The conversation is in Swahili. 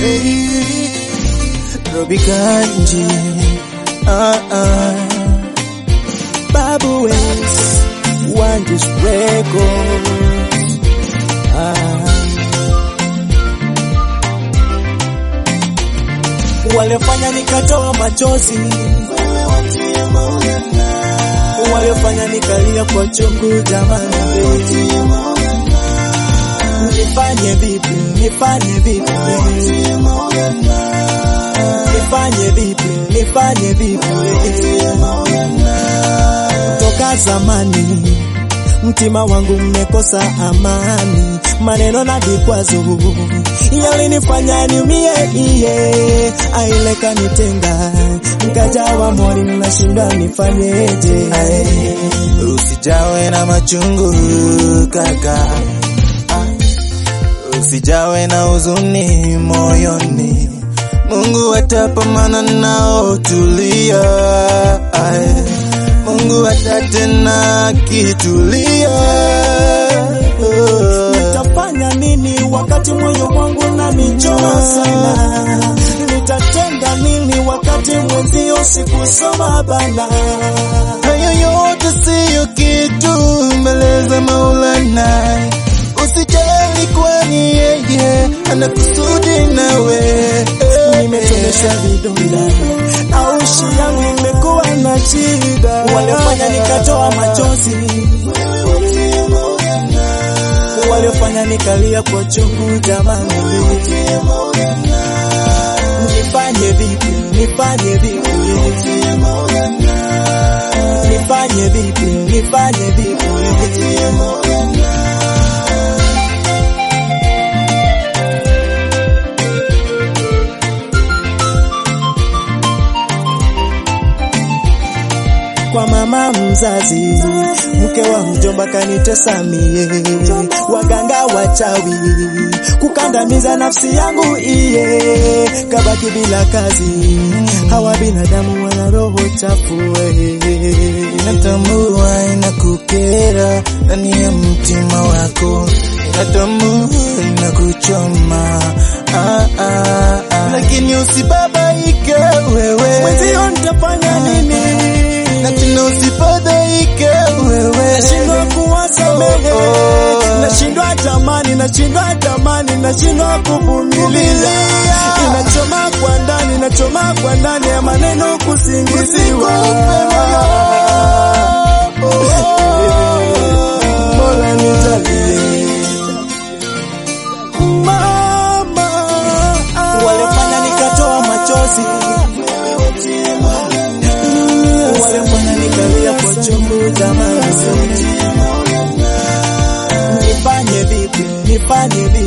Robi Kanji ah, ah. Babu West Wanjis Records ah. Waliofanya nikatoa machozi, waliofanya nikalia kwa chungu, jamani, nifanye vipi? Nifanye vipi? Nifanye vipi? Nifanye vipi? Toka zamani mtima wangu mmekosa amani, maneno na vikwazo yalinifanya niumie, iye aile kanitenga, nikajawa mori, nashinda nifanyeje? Ae, Usijawe na machungu kaka, usijawe na huzuni moyoni, Mungu atapambana nao, tulia. Ae, Mungu atatena kitulia. Nitafanya nini wakati moyo wangu unanichoma sana? Nitatenda nini wakati mwenzio sikusoma bana? Hayo yote siyo kitu mbele za Maulana. Usijali kwani yeye ana kusudi nawe. Nimetonesha vidonda na ushi yangu imekuwa na shida, waliofanya nikatoa machozi, waliofanya nikalia kwa chungu, jamani, nifanye vipi? Nifanye vipi? Nifanye vipi? Nifanye vipi? kwa mama mzazi, mke wa mjomba kanitesa mie, waganga wachawi kukandamiza nafsi yangu iye, kabaki bila kazi, hawa binadamu wana roho chafu we. Natambua inakukera ndani ya mtima wako, natambua inakuchoma ah, ah, ah. Lakini usibabaike wewe, mwenzio nitafanya nini? na tena usifadhaike wewe, nashindwa kuwasamehe, nashindwa tamani, nashindwa tamani, nashindwa kuvumilia, inachoma kwa ndani, inachoma kwa ndani ya maneno kusingiziwa. Mola nijalie mama, waliofanya nikatoa machozi waliofanya nikalia kwa chungu jamani, nifanye vipi? Nifanye vipi?